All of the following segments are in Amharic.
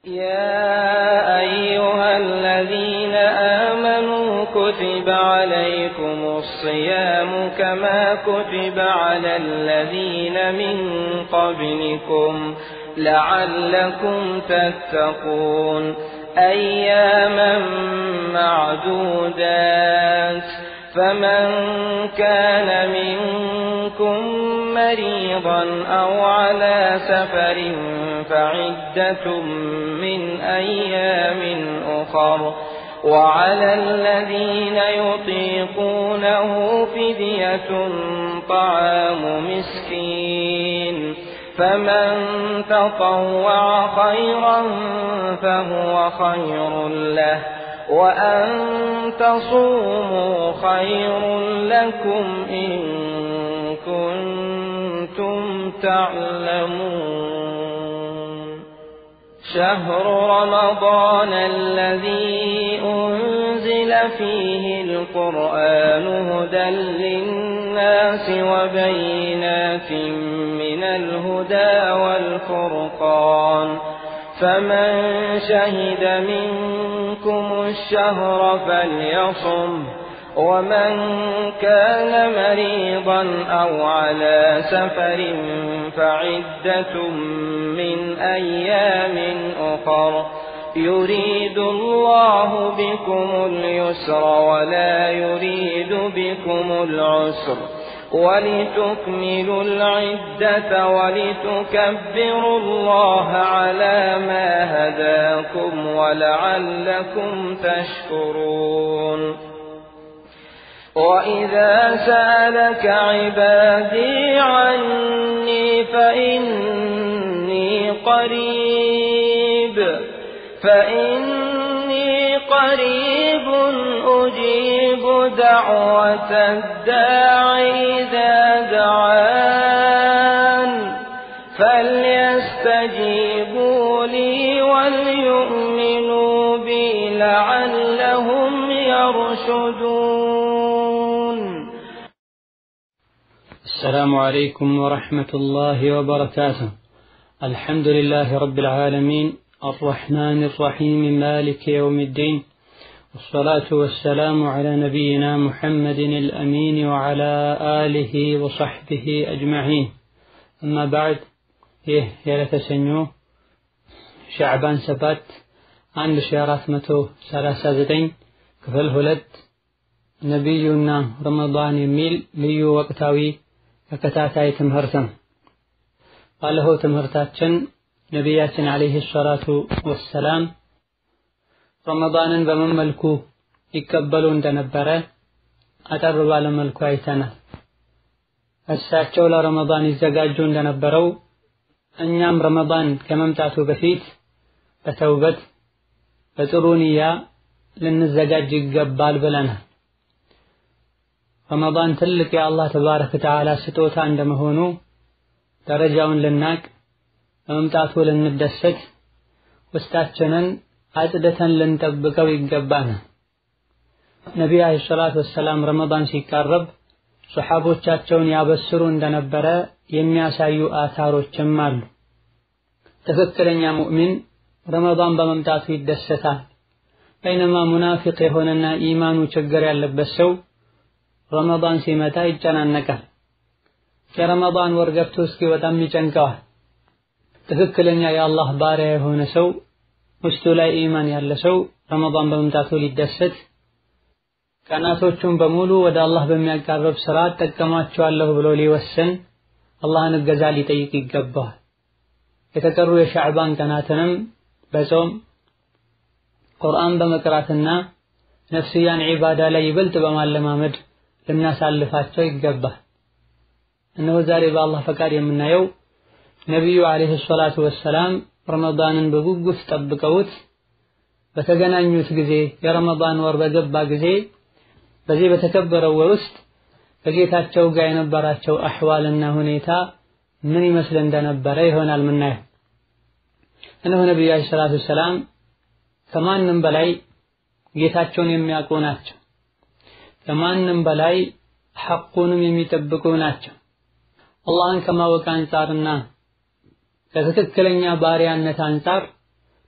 يا أيها الذين آمنوا كتب عليكم الصيام كما كتب على الذين من قبلكم لعلكم تتقون أياما معدودات فمن كان منكم مريضا أو على سفر فعدة من أيام أخر وعلى الذين يطيقونه فدية طعام مسكين فمن تطوع خيرا فهو خير له وأن تصوموا خير لكم إن كنتم تعلمون شهر رمضان الذي أنزل فيه القرآن هدى للناس وبينات من الهدى والفرقان فمن شهد منكم الشهر فليصم ومن كان مريضا أو على سفر فعدة من أيام أخر يريد الله بكم اليسر ولا يريد بكم العسر ولتكملوا العدة ولتكبروا الله على ما هداكم ولعلكم تشكرون وإذا سألك عبادي عني فإني قريب فإني قريب أجيب دعوة الداع إذا دعان فليستجيبوا لي وليؤمنوا بي لعلهم يرشدون السلام عليكم ورحمة الله وبركاته الحمد لله رب العالمين الرحمن الرحيم مالك يوم الدين والصلاة والسلام على نبينا محمد الأمين وعلى آله وصحبه أجمعين أما بعد ይህ የዕለተ ሰኞ ሻዕባን ሰባት አንድ ሺ አራት መቶ ሰላሳ ዘጠኝ ክፍል ሁለት ነቢዩና ረመዳን የሚል ልዩ ወቅታዊ ተከታታይ ትምህርት ነው። ባለፈው ትምህርታችን ነቢያችን ዓለይሂ ሰላቱ ወሰላም ረመዳንን በምን መልኩ ይቀበሉ እንደነበረ አጠር ባለ መልኩ አይተናል። እሳቸው ለረመዳን ይዘጋጁ እንደነበረው እኛም ረመዳን ከመምጣቱ በፊት በተውበት በጥሩ ንያ ልንዘጋጅ ይገባል ብለናል። ረመዳን ትልቅ የአላህ ተባረከ ወተዓላ ስጦታ እንደመሆኑ ደረጃውን ልናቅ በመምጣቱ ልንደሰት ውስጣችንን አጽድተን ልንጠብቀው ይገባናል። ነቢዩ ዓለይሂ ሰላቱ ወሰላም ረመዳን ሲቃረብ ሶሐቦቻቸውን ያበስሩ እንደነበረ የሚያሳዩ አታሮችም አሉ። ትክክለኛ ሙእሚን ረመዳን በመምጣቱ ይደሰታል። በይነማ ሙናፊቅ የሆነና ኢማኑ ችግር ያለበት ሰው ረመዳን ሲመጣ ይጨናነቃል። የረመዳን ወር ገብቶ እስኪወጣም ይጨንቀዋል። ትክክለኛ የአላህ ባሪያ የሆነ ሰው ውስጡ ላይ ኢማን ያለ ሰው ረመዳን በመምጣቱ ሊደሰት ቀናቶቹን በሙሉ ወደ አላህ በሚያቃርብ ስራ እጠቀማቸዋለሁ ብሎ ሊወስን አላህን እገዛ ሊጠይቅ ይገባዋል። የተቀሩ የሻዕባን ቀናትንም በጾም ቁርአን በመቅራትና ነፍስያን ዒባዳ ላይ ይበልጥ በማለማመድ ልናሳልፋቸው ይገባል። እነሆ ዛሬ በአላህ ፈቃድ የምናየው ነቢዩ ዓለይሂ ሰላቱ ወሰላም ረመዳንን በጉጉት ጠብቀውት በተገናኙት ጊዜ የረመዳን ወር በገባ ጊዜ በዚህ በተከበረው ወር ውስጥ ከጌታቸው ጋር የነበራቸው አሕዋልና ሁኔታ ምን ይመስል እንደነበረ ይሆናል ምናየው። እነሆ ነቢዩ ዓለይሂ ሰላቱ ወሰላም ከማንም በላይ ጌታቸውን የሚያውቁ ናቸው። ከማንም በላይ ሐቁንም የሚጠብቁ ናቸው። አላህን ከማወቅ አንጻርና ከትክክለኛ ባሪያነት አንጻር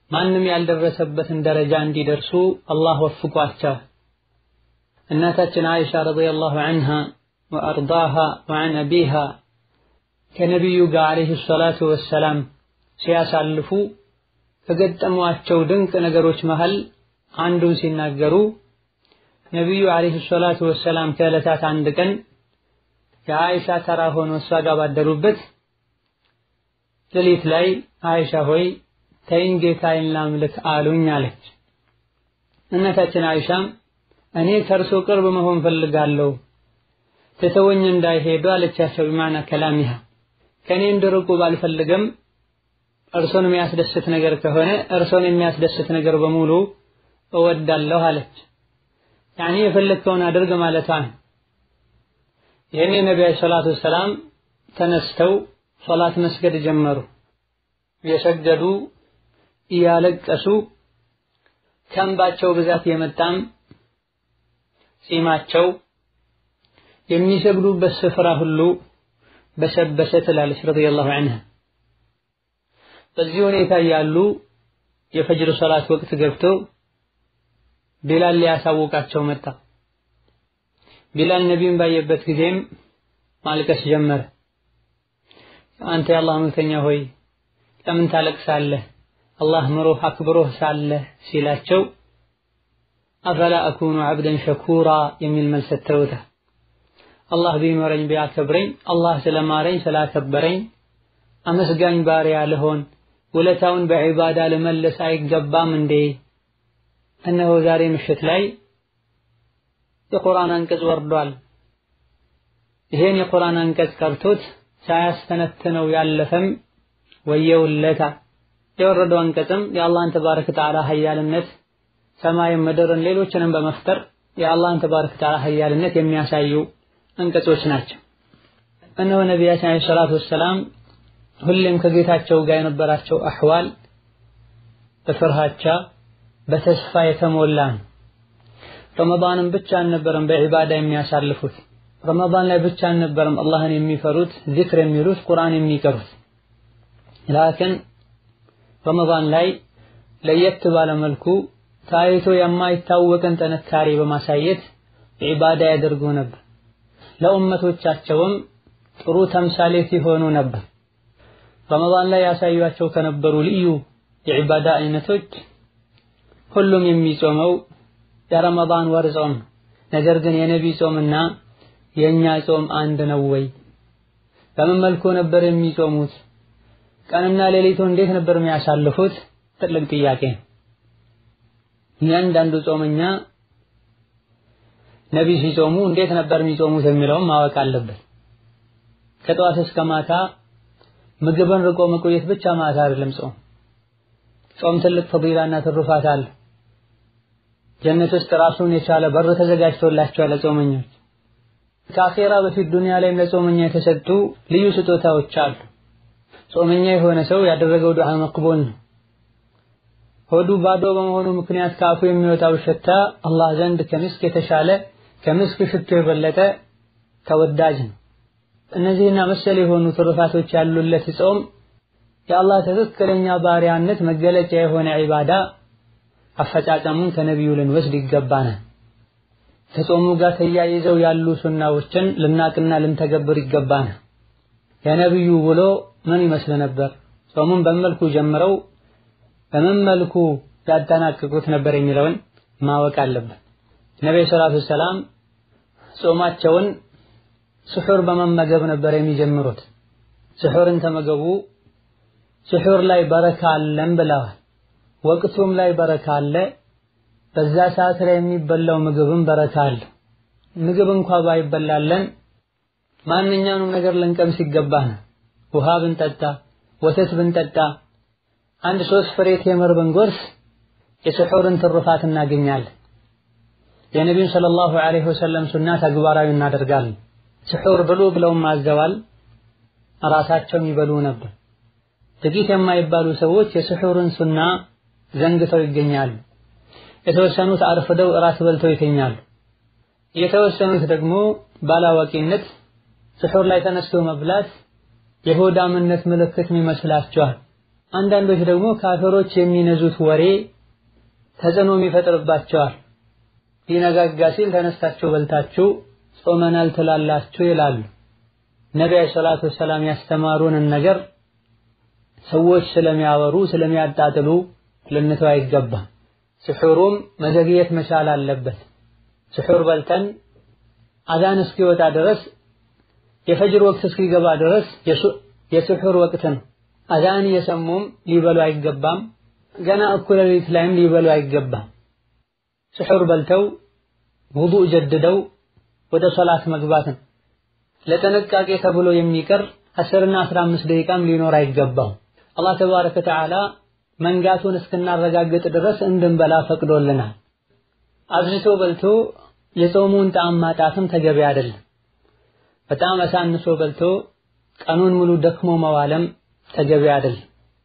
ማንም ያልደረሰበትን ደረጃ እንዲደርሱ አላህ ወፍቋቸዋል። እናታችን አይሻ ረዲየላሁ ዐንሃ ወአርዳሃ ወዐን አቢሃ ከነቢዩ ጋር ዓለይሂ ሰላቱ ወሰላም ሲያሳልፉ ከገጠሟቸው ድንቅ ነገሮች መሃል አንዱን ሲናገሩ ነቢዩ ዓለይሂ ሰላቱ ወሰላም ከዕለታት አንድ ቀን የአይሻ ተራ ሆኖ እሷ ጋር ባደሩበት ሌሊት ላይ አይሻ ሆይ ተይኝ ጌታዬን ላምልክ አሉኝ አለች። እናታችን አይሻም እኔ ከእርሶ ቅርብ መሆን ፈልጋለሁ ትተወኝ እንዳይሄዱ አለቻቸው። ቢማዕና ከላሚሃ ከእኔ እንድርቁ ባልፈልግም እርሶን የሚያስደስት ነገር ከሆነ እርሶን የሚያስደስት ነገር በሙሉ እወዳለሁ አለች። ያኔ የፈለግከውን አድርግ ማለቷ ነው። ይህኔ ነቢዩ ሰላቱ ወሰላም ተነስተው ሶላት መስገድ ጀመሩ። የሰገዱ እያለቀሱ ከእንባቸው ብዛት የመጣም ጺማቸው የሚሰግዱበት ስፍራ ሁሉ በሰበሰ ትላለች ረዲየላሁ ዐንሃ። በዚህ ሁኔታ ያሉ የፈጅር ሶላት ወቅት ገብቶ ቢላል ሊያሳውቃቸው መጣ። ቢላል ነቢዩን ባየበት ጊዜም ማልቀስ ጀመረ። አንተ የአላህ መልክተኛ ሆይ ለምን ታለቅሳለህ? አላህ ምሮህ አክብሮህ ሳለህ ሲላቸው አፈላ አኩኑ ዐብደን ሸኩራ የሚል መልስ ሰጥተውታል። አላህ ቢመረኝ ቢያከብረኝ አላህ ስለማረኝ ስላከበረኝ አመስጋኝ ባሪያ ልሆን ውለታውን በዒባዳ ልመልስ አይገባም እንዴ? እነሆ ዛሬ ምሽት ላይ የቁርአን አንቀጽ ወርዷል። ይሄን የቁርአን አንቀጽ ቀርቶት ሳያስተነትነው ያለፈም ወየውለታ። የወረደው አንቀጽም የአላህን ተባረከ ወተዓላ ሀያልነት ሰማይን፣ ምድርን፣ ሌሎችንም በመፍጠር የአላህን ተባረከ ወተዓላ ሀያልነት የሚያሳዩ አንቀጾች ናቸው። እነሆ ነቢያችን ዓለይሂ ሰላቱ ወሰላም ሁሌም ከጌታቸው ጋር የነበራቸው አሕዋል በፍርሃቻ በተስፋ የተሞላ ነው። ረመዳንን ብቻ አልነበረም በዒባዳ የሚያሳልፉት። ረመዳን ላይ ብቻ አልነበረም አላህን የሚፈሩት፣ ዚክር የሚሉት፣ ቁርአን የሚቀሩት። ላኪን ረመዳን ላይ ለየት ባለ መልኩ ታይቶ የማይታወቅን ጥንካሬ በማሳየት ዒባዳ ያደርጉ ነበር። ለኡመቶቻቸውም ጥሩ ተምሳሌት ይሆኑ ነበር። ረመዳን ላይ ያሳዩቸው ከነበሩ ልዩ የዒባዳ አይነቶች ሁሉም የሚጾመው የረመዳን ወር ጾም ነው። ነገር ግን የነቢ ጾምና የእኛ ጾም አንድ ነው ወይ? በምን መልኩ ነበር የሚጾሙት? ቀንና ሌሊቱ እንዴት ነበር የሚያሳልፉት? ትልቅ ጥያቄ ነው። እያንዳንዱ ጾመኛ ነቢ ሲጾሙ እንዴት ነበር የሚጾሙት የሚለውም ማወቅ አለበት። ከጠዋት እስከ ማታ ምግብን ርቆ መቆየት ብቻ ማለት አይደለም ጾም። ጾም ትልቅ ፈዲላና ትሩፋት አለ። ጀነት ውስጥ ራሱን የቻለ በር ተዘጋጅቶላቸዋል ለጾመኞች። ከአኼራ በፊት ዱንያ ላይም ለጾመኛ የተሰጡ ልዩ ስጦታዎች አሉ። ጾመኛ የሆነ ሰው ያደረገው ዱዓ መቅቡል ነው። ሆዱ ባዶ በመሆኑ ምክንያት ከአፉ የሚወጣው ሽታ አላህ ዘንድ ከምስክ የተሻለ ከምስክ ሽቶ የበለጠ ተወዳጅ ነው። እነዚህና መሰል የሆኑ ትሩፋቶች ያሉለት ጾም የአላህ ትክክለኛ ባሪያነት መገለጫ የሆነ ዒባዳ አፈጻጸሙን ከነቢዩ ልንወስድ ይገባናል። ከጾሙ ጋር ተያይዘው ያሉ ሱናዎችን ልናቅና ልንተገብር ይገባናል። የነቢዩ ውሎ ምን ይመስል ነበር? ጾሙን በመልኩ ጀምረው በምን መልኩ ያጠናቅቁት ነበር የሚለውን ማወቅ አለብን። ነቢዩ ሰላቱ ሰላም ጾማቸውን ስሑር በመመገብ ነበር የሚጀምሩት። ስሑርን ተመገቡ፣ ስሑር ላይ በረካ አለን ብለዋል። ወቅቱም ላይ በረካ አለ። በዛ ሰዓት ላይ የሚበላው ምግብም በረካ አለ። ምግብ እንኳ ባይበላለን ማንኛውንም ነገር ልንቀምስ ይገባናል። ውሃ ብንጠጣ፣ ወተት ብንጠጣ፣ አንድ ሶስት ፍሬ ቴምር ብንጎርስ የስሑርን ትሩፋት እናገኛለን። የነቢዩን ሰለላሁ ዐለይሂ ወሰለም ሱና ተግባራዊ እናደርጋለን። ስሑር ብሉ ብለውም አዘዋል። ራሳቸውም ይበሉ ነበር። ጥቂት የማይባሉ ሰዎች የስሑርን ሱና ዘንግተው ይገኛሉ። የተወሰኑት አርፍደው እራት በልተው ይተኛሉ። የተወሰኑት ደግሞ ባላዋቂነት ስሑር ላይ ተነስቶ መብላት የሆዳምነት ምልክት ይመስላቸዋል። አንዳንዶች ደግሞ ካፈሮች የሚነዙት ወሬ ተጽዕኖም ይፈጥርባቸዋል። ሊነጋጋ ሲል ተነስታችሁ በልታችሁ ጾመናል ትላላችሁ ይላሉ። ነቢዩ ሰላቱ ወሰላም ያስተማሩንን ነገር ሰዎች ስለሚያወሩ ስለሚያጣጥሉ ልንተው አይገባም። ስሑሩም መዘግየት መቻል አለበት። ስሑር በልተን አዛን እስኪወጣ ድረስ የፈጅር ወቅት እስኪገባ ድረስ የስሑር ወቅት ነው። አዛን እየሰሙም ሊበሉ አይገባም። ገና እኩለ ሌሊት ላይም ሊበሉ አይገባም። ስሑር በልተው ውዱእ ጀድደው ወደ ሶላት መግባት ነው። ለጥንቃቄ ተብሎ የሚቀር አስርና አስራ አምስት ደቂቃም ሊኖር አይገባው። አላህ ተባረከ ወተዓላ መንጋቱን እስክናረጋግጥ ድረስ እንድንበላ ፈቅዶልናል። አብዝቶ በልቶ የጾሙን ጣዕም ማጣትም ተገቢ አይደለም። በጣም አሳንሶ በልቶ ቀኑን ሙሉ ደክሞ መዋለም ተገቢ አይደለም።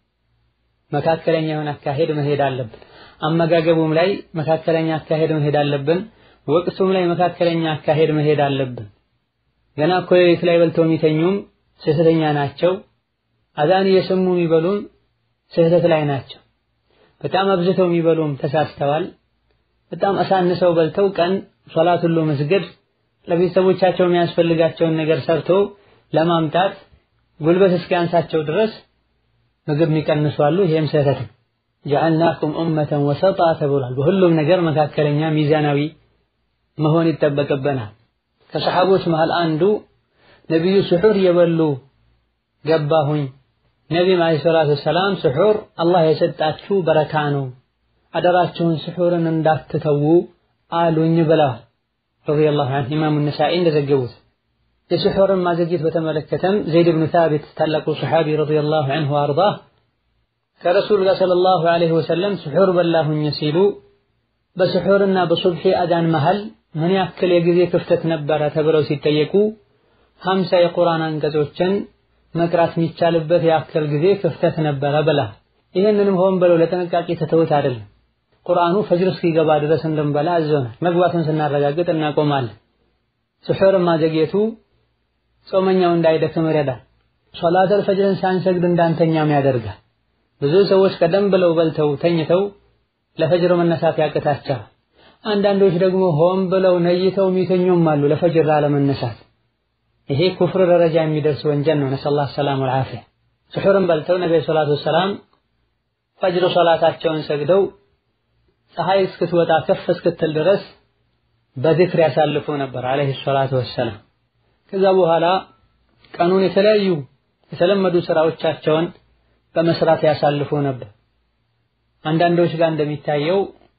መካከለኛ የሆነ አካሄድ መሄድ አለብን። አመጋገቡም ላይ መካከለኛ አካሄድ መሄድ አለብን። ወቅቱም ላይ መካከለኛ አካሄድ መሄድ አለብን። ገና እኮ ሌሊት ላይ በልተው የሚተኙም ስህተተኛ ናቸው። አዛን እየሰሙ የሚበሉም ስህተት ላይ ናቸው። በጣም አብዝተው የሚበሉም ተሳስተዋል። በጣም አሳንሰው በልተው ቀን ሶላት ሁሉ መስገድ ለቤተሰቦቻቸው የሚያስፈልጋቸውን ነገር ሰርቶ ለማምጣት ጉልበት እስኪያንሳቸው ድረስ ምግብ የሚቀንሱ አሉ። ይሄም ስህተት ነው። ጀዐልናኩም ኡመተን ወሰጣ ተብሏል። በሁሉም ነገር መካከለኛ ሚዛናዊ መሆን ይጠበቅብናል። ከሰሐቦች መሃል አንዱ ነቢዩ ስሑር እየበሉ ገባሁኝ። ነቢም ዓለይሂ ሰላቱ ወሰላም ስሑር አላህ የሰጣችሁ በረካ ነው፣ አደራችሁን ስሑርን እንዳትተዉ አሉኝ ብለዋል። ረዲየላሁ ዐንሁ ኢማሙ ነሳኢ እንደዘገቡት የስሑርን ማዘግየት በተመለከተም ዘይድ ብኑ ታቢት ታላቁ ሰሓቢ ረዲየላሁ ዐንሁ አርዳህ ከረሱል ጋር ሰለላሁ ዐለይሂ ወሰለም ስሑር በላሁኝ ሲሉ በስሑርና በሱብሒ አዛን መሃል ምን ያክል የጊዜ ክፍተት ነበረ ተብለው ሲጠየቁ ሀምሳ የቁርአን አንቀጾችን መቅራት የሚቻልበት ያክል ጊዜ ክፍተት ነበረ ብላ ይህንንም ሆን ብለው ለጥንቃቄ ተተውት አይደለም። ቁርአኑ ፈጅር እስኪገባ ድረስ እንድንበላ አዘውናል። መግባቱን ስናረጋግጥ እናቆማለን። ስሑርን ማዘግየቱ ጾመኛው እንዳይደክም ይረዳል። ሶላተል ፈጅርን ሳንሰግድ እንዳንተኛም ያደርጋል። ብዙ ሰዎች ቀደም ብለው በልተው ተኝተው ለፈጅር መነሳት ያቅታቸዋል። አንዳንዶች ደግሞ ሆን ብለው ነይተው የሚተኙም አሉ ለፈጅር ላለመነሳት። ይሄ ኩፍር ደረጃ የሚደርስ ወንጀል ነው። ነሰላህ ሰላም ወልዓፊያ። ስሑርን በልተው ነቢዩ ሰላቱ ወሰላም ፈጅር ሶላታቸውን ሰግደው ፀሐይ እስክትወጣ ከፍ እስክትል ድረስ በዝክር ያሳልፉ ነበር አለይሂ ሰላቱ ወሰላም። ከዛ በኋላ ቀኑን የተለያዩ የተለመዱ ስራዎቻቸውን በመስራት ያሳልፉ ነበር። አንዳንዶች ጋር እንደሚታየው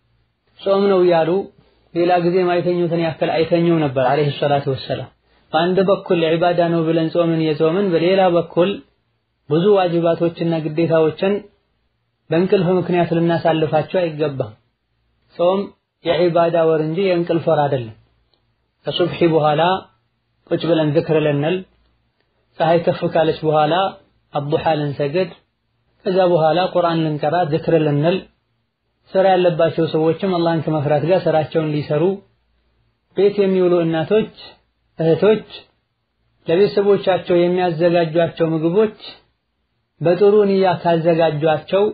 ጾም ነው እያሉ ሌላ ጊዜ ማይተኙትን ያክል አይተኙም ነበር አለይሂ ሰላቱ ወሰላም። በአንድ በኩል ዒባዳ ነው ብለን ጾምን የጾምን፣ በሌላ በኩል ብዙ ዋጅባቶችና ግዴታዎችን በእንቅልፍ ምክንያት ልናሳልፋቸው አይገባም። ጾም የዒባዳ ወር እንጂ የእንቅልፍ ወር አይደለም። ከሱብሒ በኋላ ቁጭ ብለን ዝክር ልንል፣ ፀሐይ ከፍ ካለች በኋላ አዱሓ ልንሰግድ፣ ከዛ በኋላ ቁርአን ልንቀራ፣ ዝክር ልንል፣ ስራ ያለባቸው ሰዎችም አላህን ከመፍራት ጋር ስራቸውን ሊሰሩ፣ ቤት የሚውሉ እናቶች እህቶች ለቤተሰቦቻቸው የሚያዘጋጇቸው ምግቦች በጥሩ ንያ ካዘጋጇቸው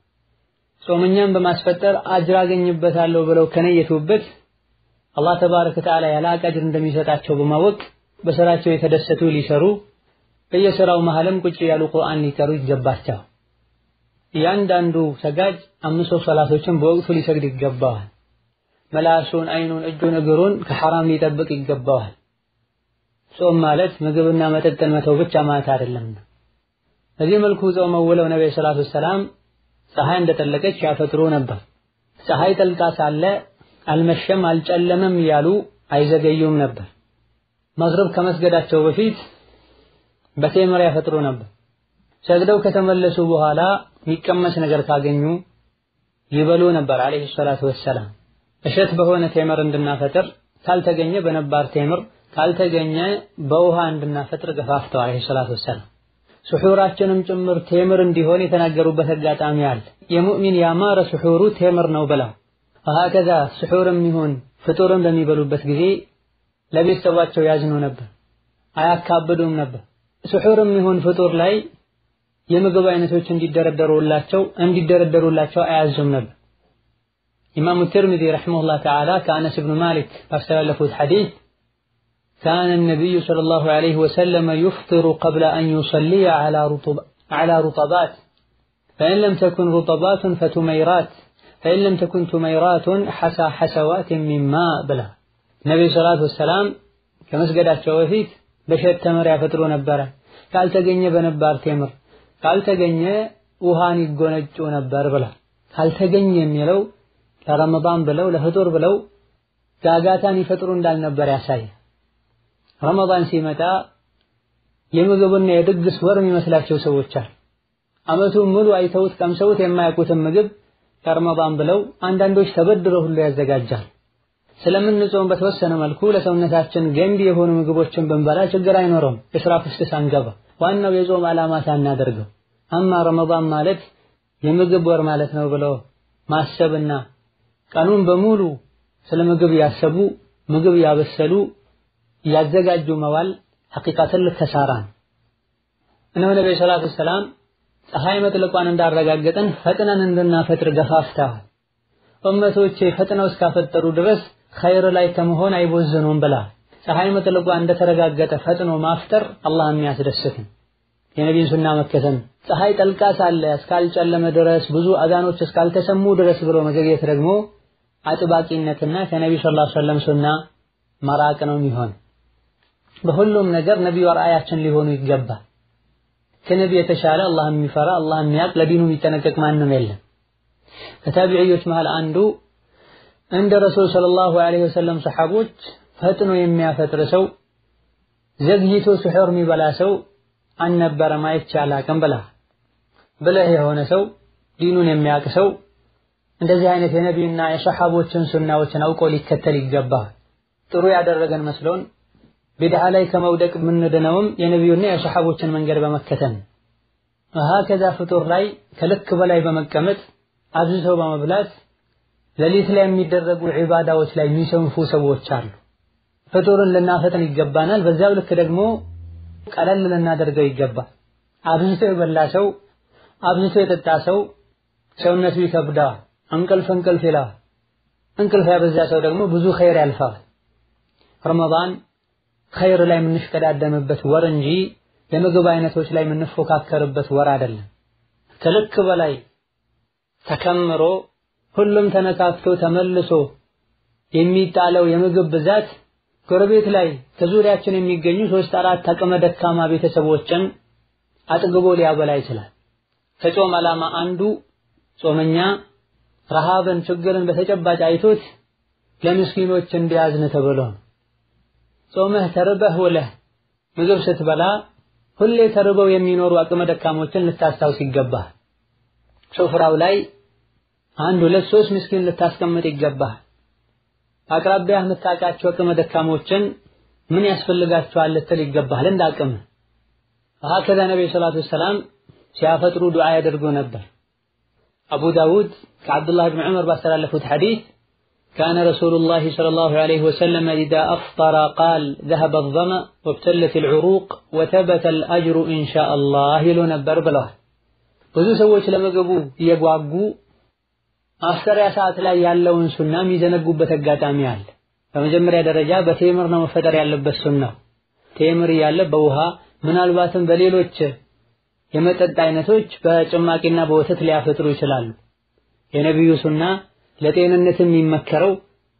ጾመኛን በማስፈጠር አጅር አገኝበታለሁ ብለው ከነየቱበት አላህ ተባረከ ወተዓላ ያለ አጅር እንደሚሰጣቸው በማወቅ በስራቸው የተደሰቱ ሊሰሩ በየስራው መሃልም ቁጭ ያሉ ቁርአን ሊቀሩ ይገባቸዋል። እያንዳንዱ ሰጋጅ አምስት ሰላቶችን በወቅቱ ሊሰግድ ይገባዋል። መላሱን፣ አይኑን፣ እጁን፣ እግሩን ከሐራም ሊጠብቅ ይገባዋል። ጾም ማለት ምግብና መጠጥን መተው ብቻ ማለት አይደለም። በዚህ መልኩ ጾመው ውለው ነብዩ ሰለላሁ ዐለይሂ ወሰለም ፀሐይ እንደጠለቀች ያፈጥሩ ነበር። ፀሐይ ጠልቃ ሳለ አልመሸም አልጨለመም እያሉ አይዘገዩም ነበር። መግሪብ ከመስገዳቸው በፊት በቴምር ያፈጥሩ ነበር። ሰግደው ከተመለሱ በኋላ የሚቀመስ ነገር ካገኙ ይበሉ ነበር አለይሂ ሰላቱ ወሰላም። እሸት በሆነ ቴምር እንድናፈጥር ካልተገኘ በነባር ቴምር ካልተገኘ በውሃ እንድናፈጥር ገፋፍተው አለይሂ ሰላቱ ወሰላም። ስሑራችንም ጭምር ቴምር እንዲሆን የተናገሩበት አጋጣሚ አለ። የሙእሚን ያማረ ስሑሩ ቴምር ነው ብለው ወሀከዛ ስሑርም ይሁን ፍጡርን በሚበሉበት ጊዜ ለቤተሰባቸው ያዝኑ ነበር፣ አያካብዱም ነበር። ስሑርም ይሁን ፍጡር ላይ የምግብ አይነቶች እንዲደረደሩላቸው እንዲደረደሩላቸው አያዙም ነበር። ኢማሙ ትርሚዚ ረሒመሁላህ ተዓላ ከአነስ ብኑ ማሊክ ባስተላለፉት ሐዲስ ካነ ነቢዩ ሰለላሁ ዐለይሂ ወሰለም ዩፍጢሩ ቀብለ አን ዩሰሊየ ዐላ ሩጠባት ፈኢን ለም ተኩን ሩጠባቱን ፈቱመይራት ፈኢን ለም ተኩን ቱመይራቱን ሐሳ ሐሰዋትን ሚን ማእ ብላ ነቢዩ ሰላቱ ወሰላም ከመስገዳቸው በፊት በሸት ተምር ያፈጥሩ ነበረ። ካልተገኘ በነባር ቴምር ካልተገኘ ውሃን ይጎነጩ ነበር ብላ ካልተገኘ የሚለው ለረመዳን ብለው ለፍጡር ብለው ጋጋታን ይፈጥሩ እንዳልነበር ያሳይ። ረመዳን ሲመጣ የምግብና የድግስ ወር የሚመስላቸው ሰዎች አሉ። ዓመቱን ሙሉ አይተውት ቀምሰውት የማያውቁትን ምግብ ለረመዳን ብለው አንዳንዶች ተበድረው ሁሉ ያዘጋጃል። ስለምንጾም በተወሰነ መልኩ ለሰውነታችን ገንቢ የሆኑ ምግቦችን ብንበላ ችግር አይኖረውም። እስራፍ ውስጥ ሳንገባ ዋናው የጾም ዓላማ ሳናደርገው። አማ ረመዳን ማለት የምግብ ወር ማለት ነው ብለው ማሰብና ቀኑን በሙሉ ስለ ምግብ ያሰቡ ምግብ ያበሰሉ ያዘጋጁ መዋል ሐቂቃ ትልቅ ከሳራ ነው። እነሆ ነብዩ ሰለላሁ ዐለይሂ ወሰለም ፀሐይ መጥለቋን እንዳረጋገጥን ፈጥነን እንድናፈጥር ገፋፍተዋል። ኡመቶቼ ፈጥነው እስካፈጠሩ ድረስ ኸይር ላይ ከመሆን አይቦዝኑም ብላ ፀሐይ መጥለቋ እንደተረጋገጠ ፈጥኖ ማፍጠር አላህ የሚያስደስት የነቢዩን ሱና መከተል ፀሐይ ጠልቃ ሳለ እስካልጨለመ ድረስ ብዙ አዛኖች እስካልተሰሙ ድረስ ብሎ መዘግየት ደግሞ አጥባቂነትና ከነቢዩ ሰለላሁ ዐለይሂ ወሰለም ሱና መራቅ ነው የሚሆን። በሁሉም ነገር ነቢዩ አርአያችን ሊሆኑ ይገባል። ከነቢ የተሻለ አላህ የሚፈራ አላህ የሚያውቅ ለዲኑ የሚጠነቀቅ ማንም የለም። ከታቢዕዮች መሃል አንዱ እንደ ረሱል ሰለላሁ ዐለይሂ ወሰለም ሰሐቦች ፈጥኖ የሚያፈጥር ሰው ዘግይቶ ስሑር የሚበላ ሰው አልነበረም አይቼ አላቅም ብላ ብለህ የሆነ ሰው ዲኑን የሚያውቅ ሰው እንደዚህ አይነት የነቢዩና የሰሐቦችን ሱናዎችን አውቆ ሊከተል ይገባል። ጥሩ ያደረገን መስሎን ቢድዓ ላይ ከመውደቅ የምንድነውም የነቢዩና የሰሐቦችን መንገድ በመከተል ሀከዛ ፍጡር ላይ ከልክ በላይ በመቀመጥ አብዝተው በመብላት ሌሊት ላይ የሚደረጉ ዒባዳዎች ላይ የሚሰንፉ ሰዎች አሉ። ፍጡርን ልናፈጥን ይገባናል። በዚያው ልክ ደግሞ ቀለል ልናደርገው ይገባል። አብዝቶ የበላ ሰው አብዝቶ የጠጣ ሰው ሰውነቱ ይከብዳል፣ እንቅልፍ እንቅልፍ ይላል። እንቅልፍ ያበዛ ሰው ደግሞ ብዙ ኸይር ያልፋል። ረመዳን ኸይር ላይ የምንሽቀዳደምበት ወር እንጂ የምግብ አይነቶች ላይ የምንፎካከርበት ወር አይደለም። ከልክ በላይ ተከምሮ ሁሉም ተነካክቶ ተመልሶ የሚጣለው የምግብ ብዛት ጎረቤት ላይ ከዙሪያችን የሚገኙ ሶስት አራት አቅመ ደካማ ቤተሰቦችን አጥግቦ ሊያበላ ይችላል። ከጾም ዓላማ አንዱ ጾመኛ ረሃብን፣ ችግርን በተጨባጭ አይቶት ለምስኪኖች እንዲያዝን ተብሎ ነው። ጾመህ ተርበህ ውለህ ምግብ ስትበላ ሁሌ ተርበው የሚኖሩ አቅመ ደካሞችን ልታስታውስ ይገባህ። ሱፍራው ላይ አንድ ሁለት ሶስት ምስኪን ልታስቀምጥ ይገባህ። አቅራቢያህ የምታውቃቸው አቅመ ደካሞችን ምን ያስፈልጋቸዋል ልትል ይገባሃል እንደ አቅምህ። ሀከዛ ነቢዩ ሰላቱ ወሰላም ሲያፈጥሩ ዱዓ ያደርጉ ነበር። አቡ ዳውድ ከዓብዱላህ ብን ዑመር ባስተላለፉት ሐዲስ ካነ ረሱሉላሂ ሰለላሁ ዐለይሂ ወሰለም ኢዛ አፍጠረ ቃል ዘሀበ አዝ-ظመእ ወብተለት አልዑሩቅ ወተበተ አልአጅሩ ኢንሻአላህ ይሉ ነበር ብለዋል። ብዙ ሰዎች ለምግቡ እየጓጉ ማፍጠሪያ ሰዓት ላይ ያለውን ሱና የሚዘነጉበት አጋጣሚ አለ። በመጀመሪያ ደረጃ በቴምር ነው መፈጠር ያለበት ሱናው። ቴምር እያለ በውሃ ምናልባትም በሌሎች የመጠጥ አይነቶች በጭማቂና በወተት ሊያፈጥሩ ይችላሉ። የነቢዩ ሱና ለጤንነት የሚመከረው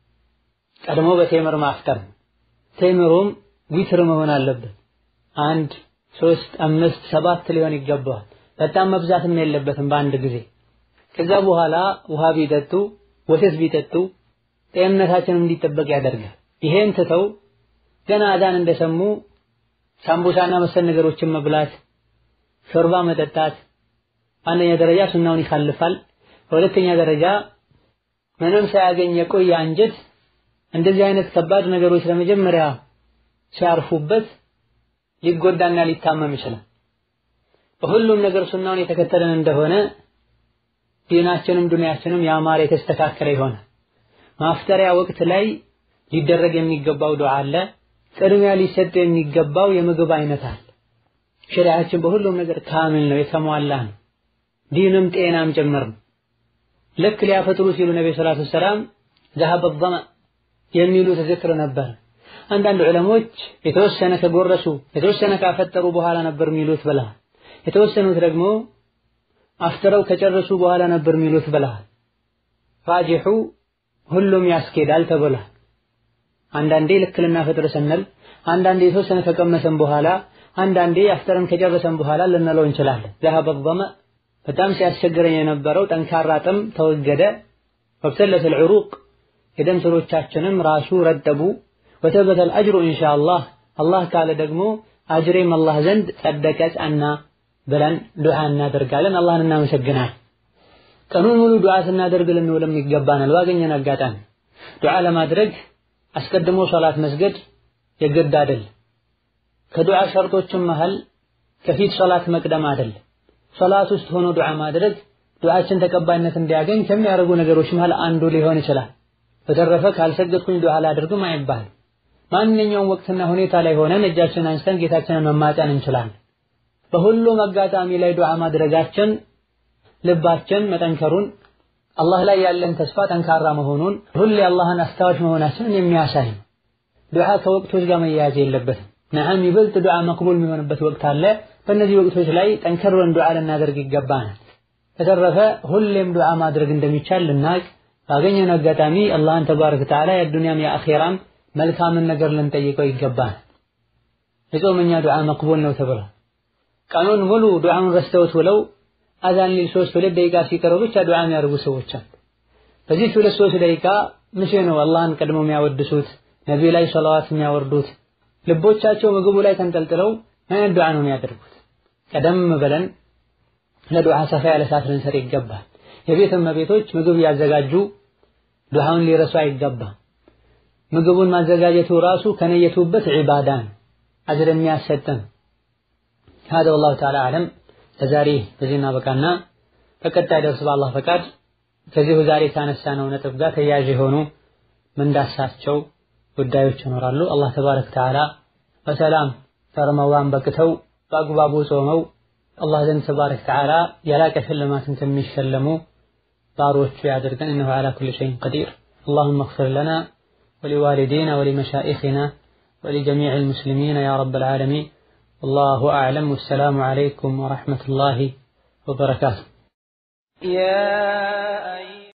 ቀድሞ በቴምር ማፍጠር ነው። ቴምሩም ዊትር መሆን አለበት። አንድ ሶስት አምስት ሰባት ሊሆን ይገባዋል። በጣም መብዛትም የለበትም በአንድ ጊዜ። ከዛ በኋላ ውሃ ቢጠጡ ወተት ቢጠጡ ጤንነታችንም እንዲጠበቅ ያደርጋል። ይሄን ትተው ገና አዛን እንደሰሙ ሳምቡሳና መሰል ነገሮችን መብላት፣ ሾርባ መጠጣት አንደኛ ደረጃ ሱናውን ይካልፋል። በሁለተኛ ደረጃ ምንም ሳያገኝ የቆየ አንጀት እንደዚህ አይነት ከባድ ነገሮች ለመጀመሪያ ሲያርፉበት ሊጎዳና ሊታመም ይችላል። በሁሉም ነገር ሱናውን የተከተለን እንደሆነ ዲናችንም ዱንያችንም ያማረ የተስተካከለ ይሆናል። ማፍጠሪያ ወቅት ላይ ሊደረግ የሚገባው ዱዓ አለ። ቅድሚያ ሊሰጥ የሚገባው የምግብ አይነት አለ። ሸሪዓችን በሁሉም ነገር ካምል ነው፣ የተሟላ ነው። ዲንም ጤናም ጭምር ነው። ልክ ሊያፈጥሩ ሲሉ ነቢ ሰላቱ ሰላም ዘሀበ ظመ የሚሉት ዝክር ነበር። አንዳንድ ዑለሞች የተወሰነ ከጎረሱ የተወሰነ ካፈጠሩ በኋላ ነበር የሚሉት ብለዋል። የተወሰኑት ደግሞ አፍጥረው ከጨረሱ በኋላ ነበር የሚሉት ብለዋል። ራጂሑ ሁሉም ያስኬዳል ተብሏል። አንዳንዴ ልክ ልናፈጥር ስንል፣ አንዳንዴ የተወሰነ ከቀመሰን በኋላ፣ አንዳንዴ አፍጥረን ከጨረሰን በኋላ ልንለው እንችላለን። ዘሀበ ظመ በጣም ሲያስቸግረኝ የነበረው ጠንካራ ጥም ተወገደ። ወብተለተል ዑሩቅ የደም ስሮቻችንም ራሱ ረጠቡ። ወተበተል አጅሩ ኢንሻአላህ አላህ ካለ ደግሞ አጅሬም አላህ ዘንድ ጸደቀ ጸና ብለን ዱዓ እናደርጋለን። አላህን እናመሰግናለን። ቀኑን ሙሉ ዱዓ ስናደርግ ልንውልም ይገባናል። ባገኘን አጋጣሚ ዱዓ ለማድረግ አስቀድሞ ሶላት መስገድ የግድ አይደል። ከዱዓ ሸርጦችም መሃል ከፊት ሶላት መቅደም አይደል። ሶላት ውስጥ ሆኖ ዱዓ ማድረግ ዱዓችን ተቀባይነት እንዲያገኝ ከሚያደርጉ ነገሮች መሃል አንዱ ሊሆን ይችላል። በተረፈ ካልሰገድኩኝ ዱዓ ላድርግም አይባልም። ማንኛውም ወቅትና ሁኔታ ላይ ሆነን እጃችንን አንስተን ጌታችንን መማፀን እንችላለን። በሁሉም አጋጣሚ ላይ ዱዓ ማድረጋችን ልባችን መጠንከሩን አላህ ላይ ያለን ተስፋ ጠንካራ መሆኑን ሁሌ አላህን አስታዋሽ መሆናችንን የሚያሳይ ነው። ዱዓ ከወቅቶች ጋር መያያዝ የለበትም። ነዓም ይበልጥ ዱዓ መቅቡል የሚሆንበት ወቅት አለ። በእነዚህ ወቅቶች ላይ ጠንከር ብለን ዱዓ ልናደርግ ይገባናል። በተረፈ ሁሌም ዱዓ ማድረግ እንደሚቻል ልናቅ ባገኘን አጋጣሚ አላህን ተባረከ ወተዓላ የዱንያም የአኼራም መልካምን ነገር ልንጠይቀው ይገባናል። የጾመኛ ዱዓ መቅቡል ነው ተብሏል። ቀኑን ሙሉ ዱዓውን ረስተውት ውለው አዛን ሊል ሶስት ሁለት ደቂቃ ሲቀረው ብቻ ዱዓ የሚያደርጉ ሰዎች አሉ። በዚህ ሁለት ሶስት ደቂቃ መቼ ነው አላህን ቀድሞ የሚያወድሱት ነቢዩ ላይ ሰላዋት የሚያወርዱት? ልቦቻቸው ምግቡ ላይ ተንጠልጥለው ምን ዱዓ ነው የሚያደርጉት? ቀደም ብለን ለዱዓ ሰፋ ያለ ሰዓት ልንሰጥ ይገባል። የቤት እመቤቶች ምግብ ያዘጋጁ ዱዓውን ሊረሱ አይገባም። ምግቡን ማዘጋጀቱ ራሱ ከነየቱበት ዒባዳ ነው፣ አጅር የሚያሰጥ ነው። ሀዛ ወላሁ ተዓላ አዕለም። ለዛሬ በዚህ እናበቃና በቀጣይ ደርስ በአላህ ፈቃድ ከዚሁ ዛሬ ካነሳነው ነጥብ ጋር ተያያዥ የሆኑ ምንዳሳቸው ጉዳዮች ይኖራሉ። አላህ ተባረከ ወተዓላ በሰላም ከረመዳን በቅተው በአግባቡ ጾመው አላህ ዘንድ ተባረከ ወተዓላ የላቀ ሽልማትን ከሚሸለሙ ባሮቹ ያድርገን። እነሁ ዐላ ኩሊ ሸይን ቀዲር። አላሁመ እግፊር ለና ወሊዋሊዲና ወሊመሻኢኽና ወሊጀሚዕ ልሙስሊሚን ያ ረበል ዓለሚን والله أعلم والسلام عليكم ورحمة الله وبركاته يا